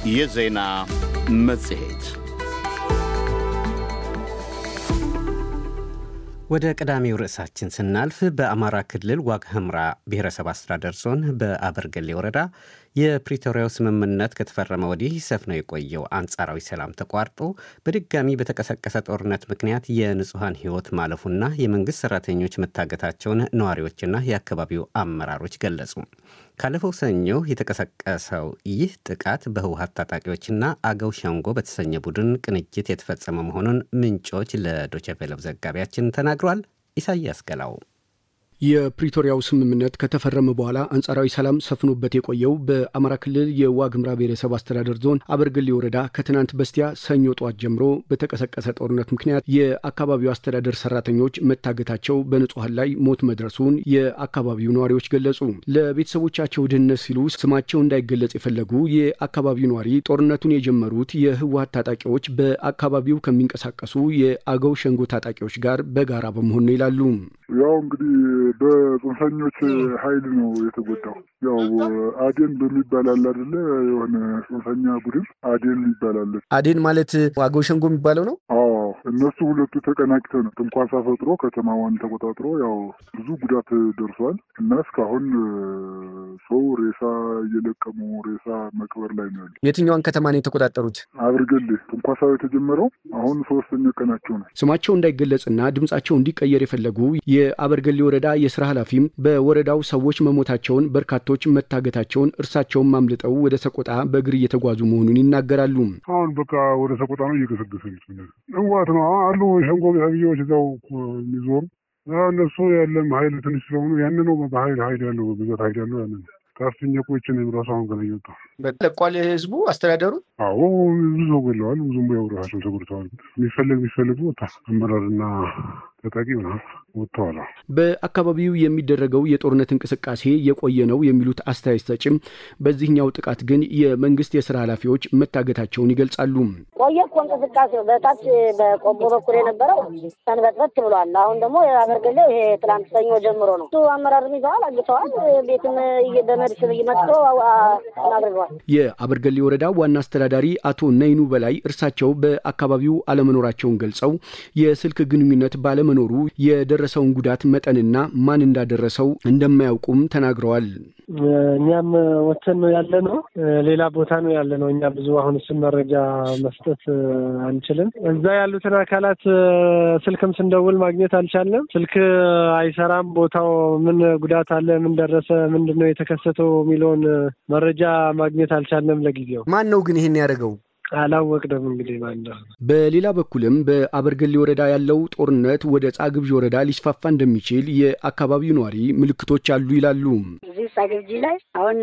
የዜና መጽሔት ወደ ቀዳሚው ርዕሳችን ስናልፍ በአማራ ክልል ዋግ ኽምራ ብሔረሰብ አስተዳደር ዞን በአበርገሌ ወረዳ የፕሪቶሪያው ስምምነት ከተፈረመ ወዲህ ሰፍነው የቆየው አንጻራዊ ሰላም ተቋርጦ በድጋሚ በተቀሰቀሰ ጦርነት ምክንያት የንጹሐን ሕይወት ማለፉና የመንግሥት ሠራተኞች መታገታቸውን ነዋሪዎችና የአካባቢው አመራሮች ገለጹ። ካለፈው ሰኞ የተቀሰቀሰው ይህ ጥቃት በህወሀት ታጣቂዎችና አገው ሸንጎ በተሰኘ ቡድን ቅንጅት የተፈጸመ መሆኑን ምንጮች ለዶቸቬለው ዘጋቢያችን ተናግሯል። ኢሳያስ ገላው የፕሪቶሪያው ስምምነት ከተፈረመ በኋላ አንጻራዊ ሰላም ሰፍኖበት የቆየው በአማራ ክልል የዋግ ኽምራ ብሔረሰብ አስተዳደር ዞን አበርገሌ ወረዳ ከትናንት በስቲያ ሰኞ ጠዋት ጀምሮ በተቀሰቀሰ ጦርነት ምክንያት የአካባቢው አስተዳደር ሰራተኞች መታገታቸው በንጹሐን ላይ ሞት መድረሱን የአካባቢው ነዋሪዎች ገለጹ። ለቤተሰቦቻቸው ደህንነት ሲሉ ስማቸው እንዳይገለጽ የፈለጉ የአካባቢው ነዋሪ ጦርነቱን የጀመሩት የህወሀት ታጣቂዎች በአካባቢው ከሚንቀሳቀሱ የአገው ሸንጎ ታጣቂዎች ጋር በጋራ በመሆን ነው ይላሉ። ያው እንግዲህ በጽንፈኞች ኃይል ነው የተጎዳው። ያው አዴን በሚባል አለ አይደለ? የሆነ ጽንፈኛ ቡድን አዴን ይባላል። አዴን ማለት አገው ሸንጎ የሚባለው ነው። አዎ እነሱ ሁለቱ ተቀናጅተው ነው ትንኳሳ ፈጥሮ ከተማዋን ተቆጣጥሮ ያው ብዙ ጉዳት ደርሷል እና እስካሁን ሰው ሬሳ እየለቀሙ ሬሳ መቅበር ላይ ነው ያለ። የትኛዋን ከተማ ነው የተቆጣጠሩት? አብርገሌ ትንኳሳው የተጀመረው አሁን ሶስተኛ ቀናቸው ነው። ስማቸው እንዳይገለጽና ድምጻቸው እንዲቀየር የፈለጉ የአበርገሌ ወረዳ የስራ ኃላፊም በወረዳው ሰዎች መሞታቸውን፣ በርካቶች መታገታቸውን፣ እርሳቸውም አምልጠው ወደ ሰቆጣ በእግር እየተጓዙ መሆኑን ይናገራሉ። አሁን በቃ ወደ ሰቆጣ ነው እየገሰገሰ ህወሓት ነው አሉ ሸንጎ ሰብዬዎች እዛው የሚዞሩ እነሱ ያለም ሀይል ትንሽ ስለሆኑ ያን ነው በሀይል ሀይል ያለው ብዛት ሀይል ያለው ያን ከፍተኛ ቆይችን ራሱ አሁን ገና እየወጣ ለቋል ህዝቡ አስተዳደሩ። አዎ ብዙ ሰው ገለዋል። ብዙም ያው ራሳቸውን ተጎድተዋል። የሚፈለግ የሚፈልጉ አመራርና ተጠቂ ወጥተዋል። በአካባቢው የሚደረገው የጦርነት እንቅስቃሴ የቆየ ነው የሚሉት አስተያየት ሰጭም በዚህኛው ጥቃት ግን የመንግስት የስራ ኃላፊዎች መታገታቸውን ይገልጻሉ። ቆየ እኮ እንቅስቃሴው በታች በቆቦ በኩል የነበረው ሰንበትበት ብሏል። አሁን ደግሞ አበርገሌ ይሄ ትላንት ሰኞ ጀምሮ ነው። እሱ አመራርም ይዘዋል፣ አግተዋል። ቤትም በመድፍ መጥቶ አድርገዋል። የአበርገሌ ወረዳ ዋና አስተዳዳሪ አቶ ነይኑ በላይ እርሳቸው በአካባቢው አለመኖራቸውን ገልጸው የስልክ ግንኙነት ባለመኖሩ የደረሰውን ጉዳት መጠንና ማን እንዳደረሰው እንደማያውቁም ተናግረዋል። እኛም ወተን ነው ያለ ነው፣ ሌላ ቦታ ነው ያለ ነው። እኛ ብዙ አሁን እሱን መረጃ መስጠት አንችልም። እዛ ያሉትን አካላት ስልክም ስንደውል ማግኘት አልቻለም። ስልክ አይሰራም። ቦታው ምን ጉዳት አለ፣ ምን ደረሰ፣ ምንድን ነው የተከሰተው የሚለውን መረጃ ማግኘት አልቻለም ለጊዜው። ማን ነው ግን ይሄን ያደረገው? አላወቅንም እንግዲህ ማለት ነው። በሌላ በኩልም በአበርገሌ ወረዳ ያለው ጦርነት ወደ ጻግብዥ ወረዳ ሊስፋፋ እንደሚችል የአካባቢው ነዋሪ ምልክቶች አሉ ይላሉ። እዚህ ጻግብጂ ላይ አሁን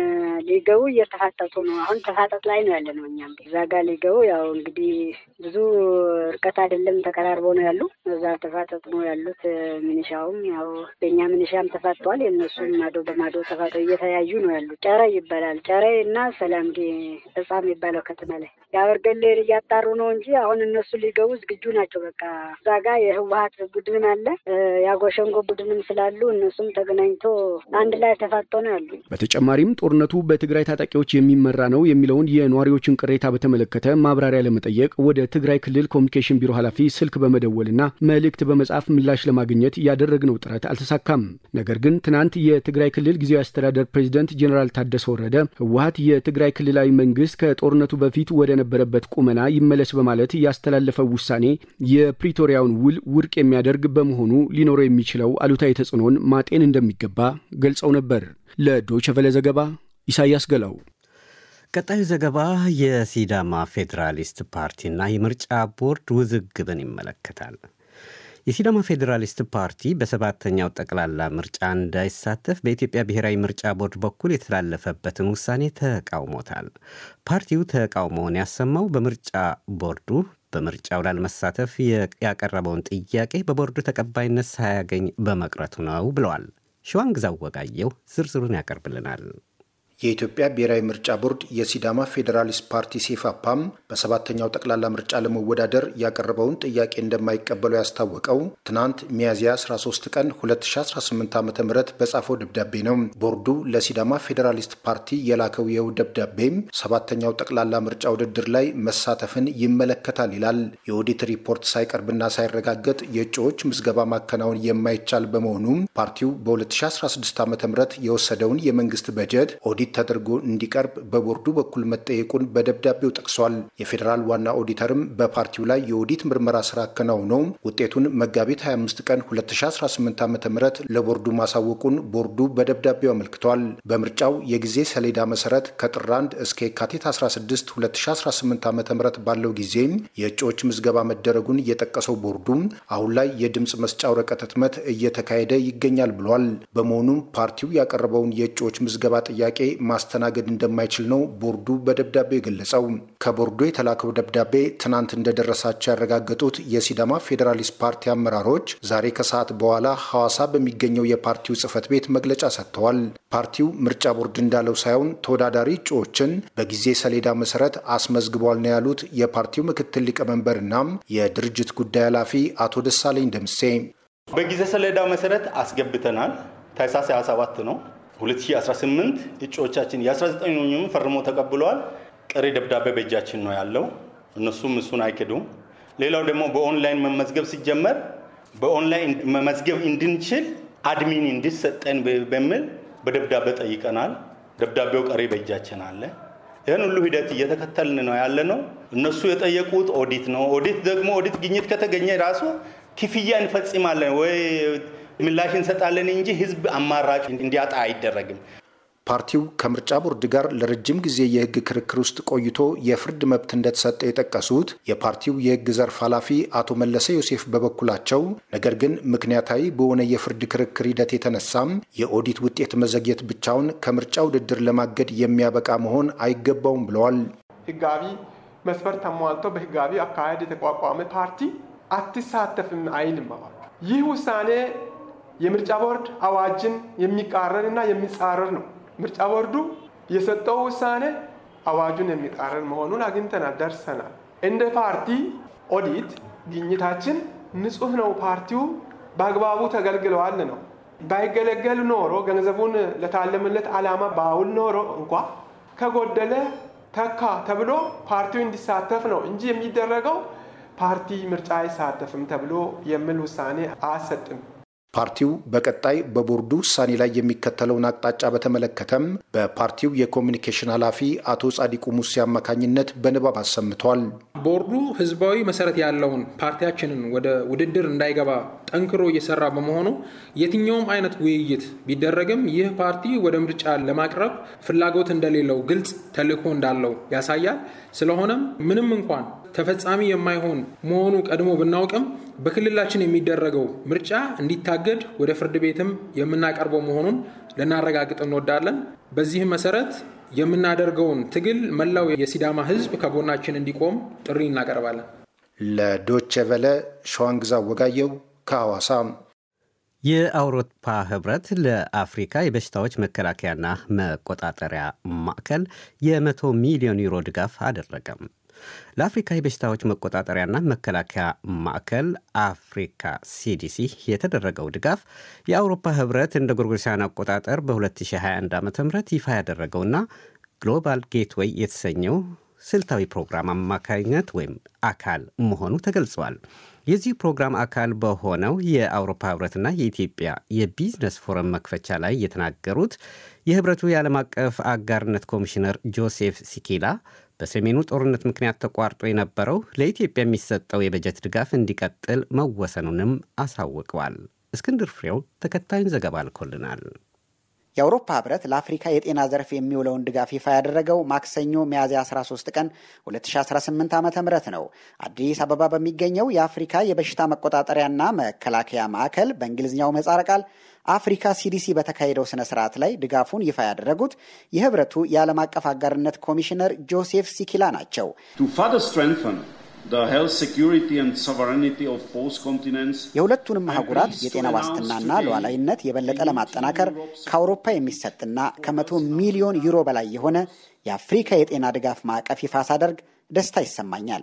ሊገቡ እየተፋጠጡ ነው። አሁን ተፋጠጥ ላይ ነው ያለ ነው። እኛም እዛ ጋር ሊገቡ ያው እንግዲህ ብዙ እርቀት አይደለም ተቀራርበው ነው ያሉ። እዛ ተፋጠጥ ነው ያሉት። ሚኒሻውም ያው በእኛ ሚኒሻም ተፋጠዋል። የእነሱም ማዶ በማዶ ተፋጠው እየተያዩ ነው ያሉ። ጨረ ይባላል። ጨረ እና ሰላም ህጻ የሚባለው ከተማ ላይ የአበርገሌን እያጣሩ ነው እንጂ አሁን እነሱ ሊገቡ ዝግጁ ናቸው። በቃ እዛ ጋ የህወሀት ቡድንም አለ የአጎሸንጎ ቡድንም ስላሉ እነሱም ተገናኝቶ አንድ ላይ ተፋጦ ነው ያሉ። በተጨማሪም ጦርነቱ በትግራይ ታጣቂዎች የሚመራ ነው የሚለውን የነዋሪዎችን ቅሬታ በተመለከተ ማብራሪያ ለመጠየቅ ወደ ትግራይ ክልል ኮሚኒኬሽን ቢሮ ኃላፊ ስልክ በመደወልና መልእክት በመጻፍ ምላሽ ለማግኘት ያደረግነው ጥረት አልተሳካም። ነገር ግን ትናንት የትግራይ ክልል ጊዜያዊ አስተዳደር ፕሬዚደንት ጄኔራል ታደሰ ወረደ ህወሀት የትግራይ ክልላዊ መንግስት ከጦርነቱ በፊት ወደ ነበረበት ቁመና ይመለስ በማለት ያስተላለፈው ውሳኔ የፕሪቶሪያውን ውል ውድቅ የሚያደርግ በመሆኑ ሊኖረው የሚችለው አሉታዊ ተጽዕኖን ማጤን እንደሚገባ ገልጸው ነበር። ለዶይቸ ቨለ ዘገባ ኢሳያስ ገላው። ቀጣዩ ዘገባ የሲዳማ ፌዴራሊስት ፓርቲና የምርጫ ቦርድ ውዝግብን ይመለከታል። የሲዳማ ፌዴራሊስት ፓርቲ በሰባተኛው ጠቅላላ ምርጫ እንዳይሳተፍ በኢትዮጵያ ብሔራዊ ምርጫ ቦርድ በኩል የተላለፈበትን ውሳኔ ተቃውሞታል። ፓርቲው ተቃውሞውን ያሰማው በምርጫ ቦርዱ በምርጫው ላለመሳተፍ ያቀረበውን ጥያቄ በቦርዱ ተቀባይነት ሳያገኝ በመቅረቱ ነው ብለዋል። ሸዋንግዛው ወጋየው ዝርዝሩን ያቀርብልናል። የኢትዮጵያ ብሔራዊ ምርጫ ቦርድ የሲዳማ ፌዴራሊስት ፓርቲ ሴፋፓም በሰባተኛው ጠቅላላ ምርጫ ለመወዳደር ያቀረበውን ጥያቄ እንደማይቀበሉ ያስታወቀው ትናንት ሚያዝያ 13 ቀን 2018 ዓ ም በጻፈው ደብዳቤ ነው። ቦርዱ ለሲዳማ ፌዴራሊስት ፓርቲ የላከው ይኸው ደብዳቤም ሰባተኛው ጠቅላላ ምርጫ ውድድር ላይ መሳተፍን ይመለከታል ይላል። የኦዲት ሪፖርት ሳይቀርብና ሳይረጋገጥ የእጩዎች ምዝገባ ማከናወን የማይቻል በመሆኑም ፓርቲው በ2016 ዓ ም የወሰደውን የመንግስት በጀት ኦዲት ተደርጎ እንዲቀርብ በቦርዱ በኩል መጠየቁን በደብዳቤው ጠቅሷል። የፌዴራል ዋና ኦዲተርም በፓርቲው ላይ የኦዲት ምርመራ ስራ አከናውነው ውጤቱን መጋቢት 25 ቀን 2018 ዓ ም ለቦርዱ ማሳወቁን ቦርዱ በደብዳቤው አመልክቷል። በምርጫው የጊዜ ሰሌዳ መሰረት ከጥር 1 እስከ የካቲት 16 2018 ዓ ም ባለው ጊዜም የእጩዎች ምዝገባ መደረጉን የጠቀሰው ቦርዱም አሁን ላይ የድምፅ መስጫ ወረቀት ህትመት እየተካሄደ ይገኛል ብሏል። በመሆኑም ፓርቲው ያቀረበውን የእጩዎች ምዝገባ ጥያቄ ማስተናገድ እንደማይችል ነው ቦርዱ በደብዳቤው የገለጸው። ከቦርዱ የተላከው ደብዳቤ ትናንት እንደደረሳቸው ያረጋገጡት የሲዳማ ፌዴራሊስት ፓርቲ አመራሮች ዛሬ ከሰዓት በኋላ ሐዋሳ በሚገኘው የፓርቲው ጽህፈት ቤት መግለጫ ሰጥተዋል። ፓርቲው ምርጫ ቦርድ እንዳለው ሳይሆን ተወዳዳሪ እጩዎችን በጊዜ ሰሌዳ መሰረት አስመዝግቧል ነው ያሉት የፓርቲው ምክትል ሊቀመንበርና የድርጅት ጉዳይ ኃላፊ አቶ ደሳለኝ ደምሴ። በጊዜ ሰሌዳ መሰረት አስገብተናል። ታህሳስ 27 ነው 2018 እጩዎቻችን የ19ኙም ፈርሞ ተቀብለዋል። ቀሪ ደብዳቤ በእጃችን ነው ያለው። እነሱም እሱን አይክዱም። ሌላው ደግሞ በኦንላይን መመዝገብ ሲጀመር በኦንላይን መመዝገብ እንድንችል አድሚን እንዲሰጠን በሚል በደብዳቤ ጠይቀናል። ደብዳቤው ቀሪ በእጃችን አለ። ይህን ሁሉ ሂደት እየተከተልን ነው ያለ ነው። እነሱ የጠየቁት ኦዲት ነው። ኦዲት ደግሞ ኦዲት ግኝት ከተገኘ ራሱ ክፍያ እንፈጽማለን ወይ ምላሽ እንሰጣለን እንጂ ህዝብ አማራጭ እንዲያጣ አይደረግም። ፓርቲው ከምርጫ ቦርድ ጋር ለረጅም ጊዜ የህግ ክርክር ውስጥ ቆይቶ የፍርድ መብት እንደተሰጠ የጠቀሱት የፓርቲው የህግ ዘርፍ ኃላፊ አቶ መለሰ ዮሴፍ በበኩላቸው ነገር ግን ምክንያታዊ በሆነ የፍርድ ክርክር ሂደት የተነሳም የኦዲት ውጤት መዘግየት ብቻውን ከምርጫ ውድድር ለማገድ የሚያበቃ መሆን አይገባውም ብለዋል። ህጋዊ መስፈርት ተሟልቶ በህጋዊ አካሄድ የተቋቋመ ፓርቲ አትሳተፍም አይልም። ይህ ውሳኔ የምርጫ ቦርድ አዋጅን የሚቃረን እና የሚጻረር ነው። ምርጫ ቦርዱ የሰጠው ውሳኔ አዋጁን የሚቃረን መሆኑን አግኝተናል፣ ደርሰናል። እንደ ፓርቲ ኦዲት ግኝታችን ንጹህ ነው፣ ፓርቲው በአግባቡ ተገልግለዋል ነው። ባይገለገል ኖሮ ገንዘቡን ለታለመለት ዓላማ ባውል ኖሮ እንኳ ከጎደለ ተካ ተብሎ ፓርቲው እንዲሳተፍ ነው እንጂ የሚደረገው ፓርቲ ምርጫ አይሳተፍም ተብሎ የሚል ውሳኔ አያሰጥም። ፓርቲው በቀጣይ በቦርዱ ውሳኔ ላይ የሚከተለውን አቅጣጫ በተመለከተም በፓርቲው የኮሚኒኬሽን ኃላፊ አቶ ጻዲቁ ሙሴ አማካኝነት በንባብ አሰምቷል። ቦርዱ ህዝባዊ መሰረት ያለውን ፓርቲያችንን ወደ ውድድር እንዳይገባ ጠንክሮ እየሰራ በመሆኑ የትኛውም አይነት ውይይት ቢደረግም ይህ ፓርቲ ወደ ምርጫ ለማቅረብ ፍላጎት እንደሌለው ግልጽ ተልዕኮ እንዳለው ያሳያል። ስለሆነም ምንም እንኳን ተፈጻሚ የማይሆን መሆኑ ቀድሞ ብናውቅም በክልላችን የሚደረገው ምርጫ እንዲታገድ ወደ ፍርድ ቤትም የምናቀርበው መሆኑን ልናረጋግጥ እንወዳለን። በዚህም መሰረት የምናደርገውን ትግል መላው የሲዳማ ህዝብ ከጎናችን እንዲቆም ጥሪ እናቀርባለን። ለዶቼ ቨለ ሸዋንግዛ ወጋየው ከሐዋሳ። የአውሮፓ ህብረት ለአፍሪካ የበሽታዎች መከላከያና መቆጣጠሪያ ማዕከል የመቶ ሚሊዮን ዩሮ ድጋፍ አደረገም። ለአፍሪካ የበሽታዎች መቆጣጠሪያና መከላከያ ማዕከል አፍሪካ ሲዲሲ የተደረገው ድጋፍ የአውሮፓ ህብረት እንደ ጎርጎሮሳውያን አቆጣጠር በ2021 ዓ ም ይፋ ያደረገውና ግሎባል ጌትዌይ የተሰኘው ስልታዊ ፕሮግራም አማካኝነት ወይም አካል መሆኑ ተገልጿል። የዚህ ፕሮግራም አካል በሆነው የአውሮፓ ህብረትና የኢትዮጵያ የቢዝነስ ፎረም መክፈቻ ላይ የተናገሩት የህብረቱ የዓለም አቀፍ አጋርነት ኮሚሽነር ጆሴፍ ሲኪላ በሰሜኑ ጦርነት ምክንያት ተቋርጦ የነበረው ለኢትዮጵያ የሚሰጠው የበጀት ድጋፍ እንዲቀጥል መወሰኑንም አሳውቀዋል። እስክንድር ፍሬው ተከታዩን ዘገባ ልኮልናል። የአውሮፓ ህብረት ለአፍሪካ የጤና ዘርፍ የሚውለውን ድጋፍ ይፋ ያደረገው ማክሰኞ ሚያዝያ 13 ቀን 2018 ዓ ም ነው። አዲስ አበባ በሚገኘው የአፍሪካ የበሽታ መቆጣጠሪያና መከላከያ ማዕከል በእንግሊዝኛው ምህጻረ ቃል አፍሪካ ሲዲሲ በተካሄደው ስነ ስርዓት ላይ ድጋፉን ይፋ ያደረጉት የህብረቱ የዓለም አቀፍ አጋርነት ኮሚሽነር ጆሴፍ ሲኪላ ናቸው። የሁለቱንም አህጉራት የጤና ዋስትናና ሉዓላዊነት የበለጠ ለማጠናከር ከአውሮፓ የሚሰጥና ከመቶ ሚሊዮን ዩሮ በላይ የሆነ የአፍሪካ የጤና ድጋፍ ማዕቀፍ ይፋ ሳደርግ ደስታ ይሰማኛል።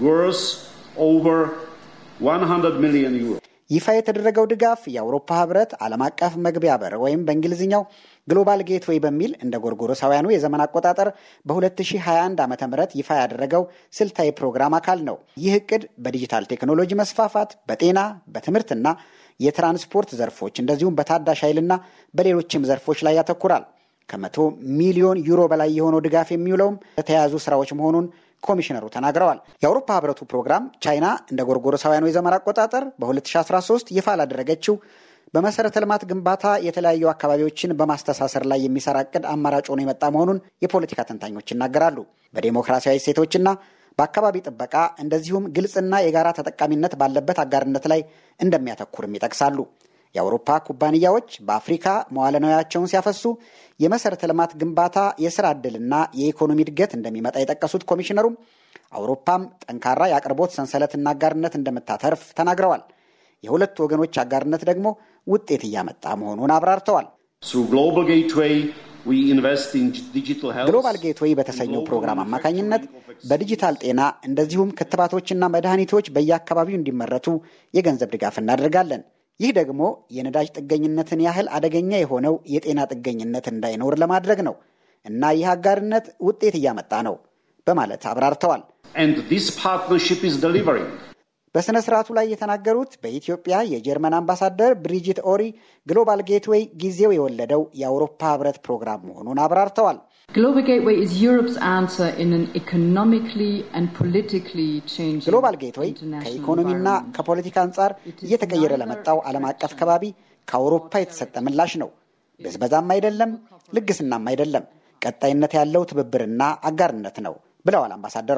ይፋ የተደረገው ድጋፍ የአውሮፓ ህብረት ዓለም አቀፍ መግቢያ በር ወይም በእንግሊዝኛው ግሎባል ጌትዌይ በሚል እንደ ጎርጎሮሳውያኑ የዘመን አቆጣጠር በ2021 ዓ ም ይፋ ያደረገው ስልታዊ ፕሮግራም አካል ነው። ይህ እቅድ በዲጂታል ቴክኖሎጂ መስፋፋት፣ በጤና በትምህርትና የትራንስፖርት ዘርፎች እንደዚሁም በታዳሽ ኃይልና በሌሎችም ዘርፎች ላይ ያተኩራል። ከመቶ ሚሊዮን ዩሮ በላይ የሆነው ድጋፍ የሚውለውም ለተያያዙ ስራዎች መሆኑን ኮሚሽነሩ ተናግረዋል። የአውሮፓ ህብረቱ ፕሮግራም ቻይና እንደ ጎርጎሮሳውያኑ የዘመን አቆጣጠር በ2013 ይፋ ላደረገችው በመሰረተ ልማት ግንባታ የተለያዩ አካባቢዎችን በማስተሳሰር ላይ የሚሰራ እቅድ አማራጭ ሆኖ የመጣ መሆኑን የፖለቲካ ተንታኞች ይናገራሉ። በዴሞክራሲያዊ እሴቶችና በአካባቢ ጥበቃ እንደዚሁም ግልጽና የጋራ ተጠቃሚነት ባለበት አጋርነት ላይ እንደሚያተኩርም ይጠቅሳሉ። የአውሮፓ ኩባንያዎች በአፍሪካ መዋለ ንዋያቸውን ሲያፈሱ የመሰረተ ልማት ግንባታ፣ የስራ ዕድልና የኢኮኖሚ እድገት እንደሚመጣ የጠቀሱት ኮሚሽነሩም አውሮፓም ጠንካራ የአቅርቦት ሰንሰለትና አጋርነት እንደምታተርፍ ተናግረዋል። የሁለቱ ወገኖች አጋርነት ደግሞ ውጤት እያመጣ መሆኑን አብራርተዋል። ግሎባል ጌትዌይ በተሰኘው ፕሮግራም አማካኝነት በዲጂታል ጤና እንደዚሁም ክትባቶችና መድኃኒቶች በየአካባቢው እንዲመረቱ የገንዘብ ድጋፍ እናደርጋለን። ይህ ደግሞ የነዳጅ ጥገኝነትን ያህል አደገኛ የሆነው የጤና ጥገኝነት እንዳይኖር ለማድረግ ነው እና ይህ አጋርነት ውጤት እያመጣ ነው በማለት አብራርተዋል። በሥነ ሥርዓቱ ላይ የተናገሩት በኢትዮጵያ የጀርመን አምባሳደር ብሪጂት ኦሪ ግሎባል ጌትዌይ ጊዜው የወለደው የአውሮፓ ሕብረት ፕሮግራም መሆኑን አብራርተዋል። ግሎባል ጌትዌይ ከኢኮኖሚና ከፖለቲካ አንጻር እየተቀየረ ለመጣው ዓለም አቀፍ ከባቢ ከአውሮፓ የተሰጠ ምላሽ ነው። ብዝበዛም አይደለም፣ ልግስናም አይደለም። ቀጣይነት ያለው ትብብርና አጋርነት ነው ብለዋል አምባሳደሯ።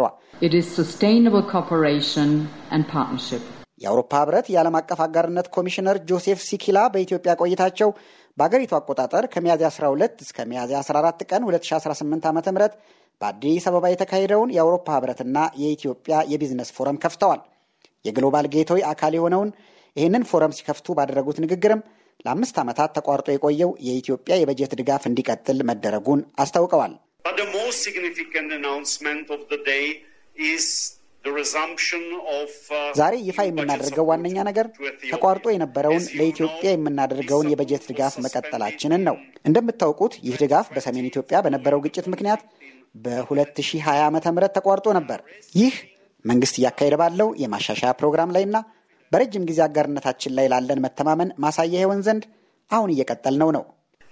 የአውሮፓ ህብረት የዓለም አቀፍ አጋርነት ኮሚሽነር ጆሴፍ ሲኪላ በኢትዮጵያ ቆይታቸው በአገሪቱ አቆጣጠር ከሚያዝያ 12 እስከ ሚያዝያ 14 ቀን 2018 ዓ ም በአዲስ አበባ የተካሄደውን የአውሮፓ ህብረትና የኢትዮጵያ የቢዝነስ ፎረም ከፍተዋል። የግሎባል ጌትዌይ አካል የሆነውን ይህንን ፎረም ሲከፍቱ ባደረጉት ንግግርም ለአምስት ዓመታት ተቋርጦ የቆየው የኢትዮጵያ የበጀት ድጋፍ እንዲቀጥል መደረጉን አስታውቀዋል። ዛሬ ይፋ የምናደርገው ዋነኛ ነገር ተቋርጦ የነበረውን ለኢትዮጵያ የምናደርገውን የበጀት ድጋፍ መቀጠላችንን ነው። እንደምታውቁት ይህ ድጋፍ በሰሜን ኢትዮጵያ በነበረው ግጭት ምክንያት በ2020 ዓ ም ተቋርጦ ነበር። ይህ መንግስት እያካሄደ ባለው የማሻሻያ ፕሮግራም ላይና በረጅም ጊዜ አጋርነታችን ላይ ላለን መተማመን ማሳያ ይሆን ዘንድ አሁን እየቀጠልነው ነው።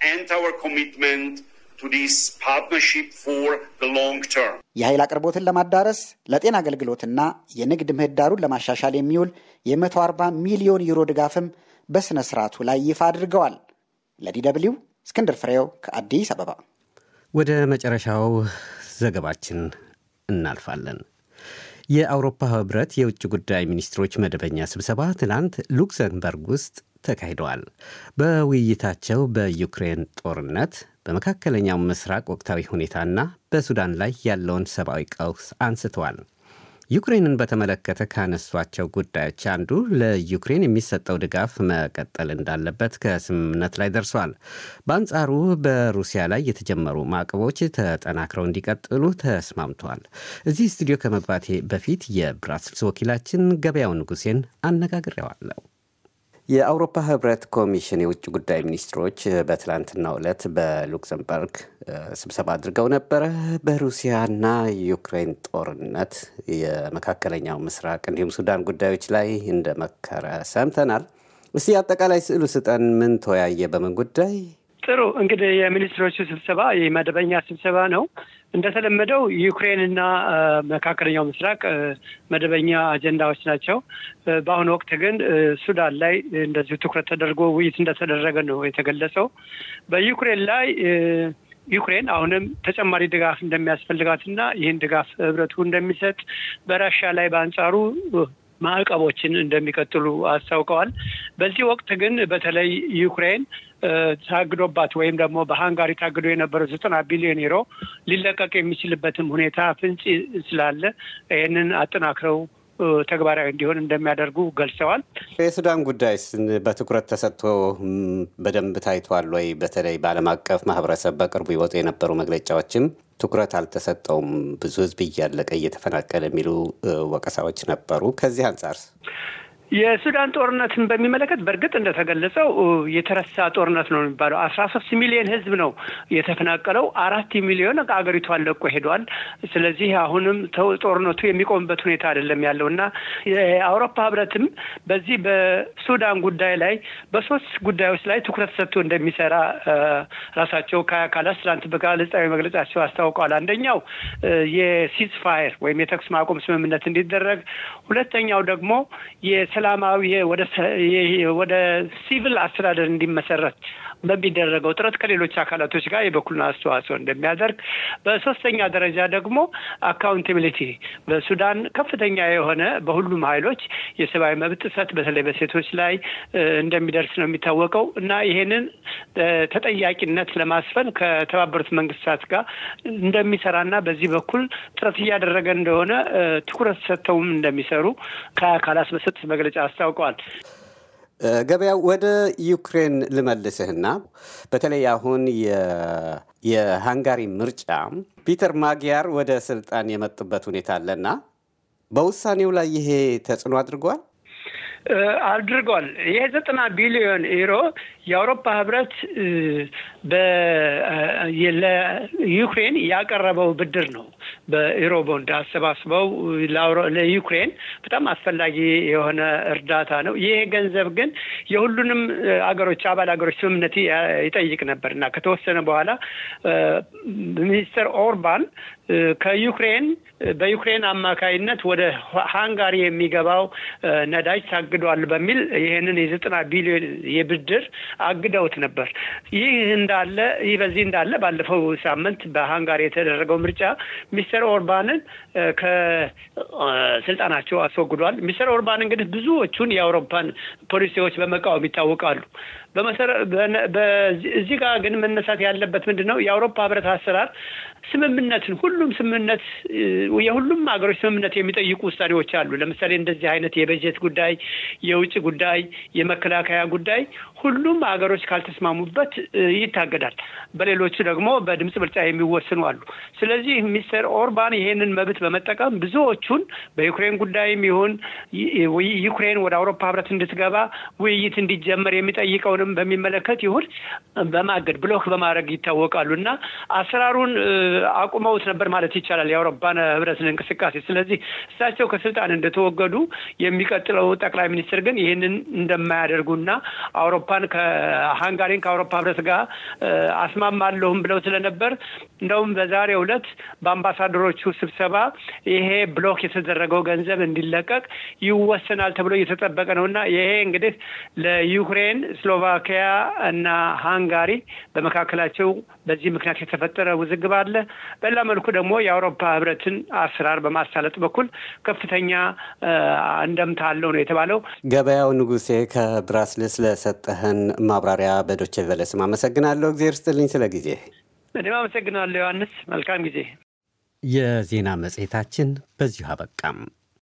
የኃይል አቅርቦትን ለማዳረስ ለጤና አገልግሎትና የንግድ ምህዳሩን ለማሻሻል የሚውል የ140 ሚሊዮን ዩሮ ድጋፍም በሥነ ሥርዓቱ ላይ ይፋ አድርገዋል። ለዲ ደብልዩ እስክንድር ፍሬው ከአዲስ አበባ። ወደ መጨረሻው ዘገባችን እናልፋለን። የአውሮፓ ህብረት የውጭ ጉዳይ ሚኒስትሮች መደበኛ ስብሰባ ትናንት ሉክሰምበርግ ውስጥ ተካሂደዋል። በውይይታቸው በዩክሬን ጦርነት፣ በመካከለኛው ምስራቅ ወቅታዊ ሁኔታና በሱዳን ላይ ያለውን ሰብአዊ ቀውስ አንስተዋል። ዩክሬንን በተመለከተ ካነሷቸው ጉዳዮች አንዱ ለዩክሬን የሚሰጠው ድጋፍ መቀጠል እንዳለበት ከስምምነት ላይ ደርሷል። በአንጻሩ በሩሲያ ላይ የተጀመሩ ማዕቀቦች ተጠናክረው እንዲቀጥሉ ተስማምተዋል። እዚህ ስቱዲዮ ከመግባቴ በፊት የብራስልስ ወኪላችን ገበያው ንጉሴን አነጋግሬዋለሁ። የአውሮፓ ህብረት ኮሚሽን የውጭ ጉዳይ ሚኒስትሮች በትላንትናው ዕለት በሉክሰምበርግ ስብሰባ አድርገው ነበረ። በሩሲያና ዩክሬን ጦርነት፣ የመካከለኛው ምስራቅ እንዲሁም ሱዳን ጉዳዮች ላይ እንደመከረ ሰምተናል። እስቲ አጠቃላይ ስዕሉ ስጠን። ምን ተወያየ? በምን ጉዳይ? ጥሩ እንግዲህ የሚኒስትሮቹ ስብሰባ የመደበኛ ስብሰባ ነው። እንደተለመደው ዩክሬንና መካከለኛው ምስራቅ መደበኛ አጀንዳዎች ናቸው። በአሁኑ ወቅት ግን ሱዳን ላይ እንደዚሁ ትኩረት ተደርጎ ውይይት እንደተደረገ ነው የተገለጸው። በዩክሬን ላይ ዩክሬን አሁንም ተጨማሪ ድጋፍ እንደሚያስፈልጋትና ይህን ድጋፍ ህብረቱ እንደሚሰጥ በራሻ ላይ በአንጻሩ ማዕቀቦችን እንደሚቀጥሉ አስታውቀዋል። በዚህ ወቅት ግን በተለይ ዩክሬን ታግዶባት ወይም ደግሞ በሃንጋሪ ታግዶ የነበረው ዘጠና ቢሊዮን ዩሮ ሊለቀቅ የሚችልበትም ሁኔታ ፍንጭ ስላለ ይህንን አጠናክረው ተግባራዊ እንዲሆን እንደሚያደርጉ ገልጸዋል። የሱዳን ጉዳይስ በትኩረት ተሰጥቶ በደንብ ታይቷል ወይ? በተለይ በዓለም አቀፍ ማህበረሰብ በቅርቡ ይወጡ የነበሩ መግለጫዎችም ትኩረት አልተሰጠውም፣ ብዙ ህዝብ እያለቀ እየተፈናቀለ የሚሉ ወቀሳዎች ነበሩ። ከዚህ አንጻር የሱዳን ጦርነትን በሚመለከት በእርግጥ እንደተገለጸው የተረሳ ጦርነት ነው የሚባለው። አስራ ሶስት ሚሊዮን ህዝብ ነው የተፈናቀለው። አራት ሚሊዮን አገሪቷን ለቆ ሄዷል። ስለዚህ አሁንም ጦርነቱ የሚቆምበት ሁኔታ አይደለም ያለው እና የአውሮፓ ህብረትም በዚህ በሱዳን ጉዳይ ላይ በሶስት ጉዳዮች ላይ ትኩረት ሰጥቶ እንደሚሰራ ራሳቸው ከአካላት ትናንት በጋዜጣዊ መግለጫቸው አስታውቀዋል። አንደኛው የሲዝ ፋየር ወይም የተኩስ ማቆም ስምምነት እንዲደረግ፣ ሁለተኛው ደግሞ ሰላማዊ ወደ ሲቪል አስተዳደር እንዲመሰረት በሚደረገው ጥረት ከሌሎች አካላቶች ጋር የበኩሉን አስተዋጽኦ እንደሚያደርግ፣ በሶስተኛ ደረጃ ደግሞ አካውንታቢሊቲ በሱዳን ከፍተኛ የሆነ በሁሉም ኃይሎች የሰብአዊ መብት ጥሰት በተለይ በሴቶች ላይ እንደሚደርስ ነው የሚታወቀው እና ይሄንን ተጠያቂነት ለማስፈን ከተባበሩት መንግስታት ጋር እንደሚሰራና በዚህ በኩል ጥረት እያደረገ እንደሆነ ትኩረት ሰጥተውም እንደሚሰሩ ከአካላት በሰጡት መግለጫ አስታውቀዋል። ገበያው ወደ ዩክሬን ልመልስህና በተለይ አሁን የሃንጋሪ ምርጫ ፒተር ማጊያር ወደ ስልጣን የመጡበት ሁኔታ አለና በውሳኔው ላይ ይሄ ተጽዕኖ አድርጓል አድርጓል። ይሄ ዘጠና ቢሊዮን ዩሮ የአውሮፓ ህብረት ለዩክሬን ያቀረበው ብድር ነው። በዩሮ ቦንድ አሰባስበው ለዩክሬን በጣም አስፈላጊ የሆነ እርዳታ ነው። ይሄ ገንዘብ ግን የሁሉንም አገሮች አባል ሀገሮች ስምምነት ይጠይቅ ነበር እና ከተወሰነ በኋላ ሚኒስተር ኦርባን ከዩክሬን በዩክሬን አማካይነት ወደ ሃንጋሪ የሚገባው ነዳጅ ታግዷል በሚል ይህንን የዘጠና ቢሊዮን የብድር አግደውት ነበር። ይህ እንዳለ ይህ በዚህ እንዳለ ባለፈው ሳምንት በሃንጋሪ የተደረገው ምርጫ ሚስተር ኦርባንን ከስልጣናቸው አስወግዷል። ሚስተር ኦርባን እንግዲህ ብዙዎቹን የአውሮፓን ፖሊሲዎች በመቃወም ይታወቃሉ። እዚህ ጋር ግን መነሳት ያለበት ምንድን ነው? የአውሮፓ ህብረት አሰራር ስምምነትን ሁሉም ስምምነት የሁሉም ሀገሮች ስምምነት የሚጠይቁ ውሳኔዎች አሉ። ለምሳሌ እንደዚህ አይነት የበጀት ጉዳይ፣ የውጭ ጉዳይ፣ የመከላከያ ጉዳይ ሁሉም ሀገሮች ካልተስማሙበት ይታገዳል። በሌሎቹ ደግሞ በድምፅ ብልጫ የሚወስኑ አሉ። ስለዚህ ሚስተር ኦርባን ይሄንን መብት በመጠቀም ብዙዎቹን በዩክሬን ጉዳይም ይሁን ዩክሬን ወደ አውሮፓ ህብረት እንድትገባ ውይይት እንዲጀመር የሚጠይቀውንም በሚመለከት ይሁን በማገድ ብሎክ በማድረግ ይታወቃሉ እና አሰራሩን አቁመውት ነበር ማለት ይቻላል የአውሮፓን ህብረትን እንቅስቃሴ። ስለዚህ እሳቸው ከስልጣን እንደተወገዱ የሚቀጥለው ጠቅላይ ሚኒስትር ግን ይህንን እንደማያደርጉና አውሮፓን ከሃንጋሪን ከአውሮፓ ህብረት ጋር አስማማለሁም ብለው ስለነበር እንደውም በዛሬው ዕለት በአምባሳደሮቹ ስብሰባ ይሄ ብሎክ የተደረገው ገንዘብ እንዲለቀቅ ይወሰናል ተብሎ እየተጠበቀ ነው እና ይሄ እንግዲህ ለዩክሬን፣ ስሎቫኪያ እና ሃንጋሪ በመካከላቸው በዚህ ምክንያት የተፈጠረ ውዝግብ አለ። በሌላ መልኩ ደግሞ የአውሮፓ ህብረትን አሰራር በማሳለጥ በኩል ከፍተኛ እንደምታ አለው ነው የተባለው። ገበያው ንጉሴ ከብራስልስ ለሰጠህን ማብራሪያ በዶቼ ቬለ ስም አመሰግናለሁ። እግዜር ስጥልኝ ስለ ጊዜ። እኔም አመሰግናለሁ ዮሐንስ። መልካም ጊዜ። የዜና መጽሔታችን በዚሁ አበቃም።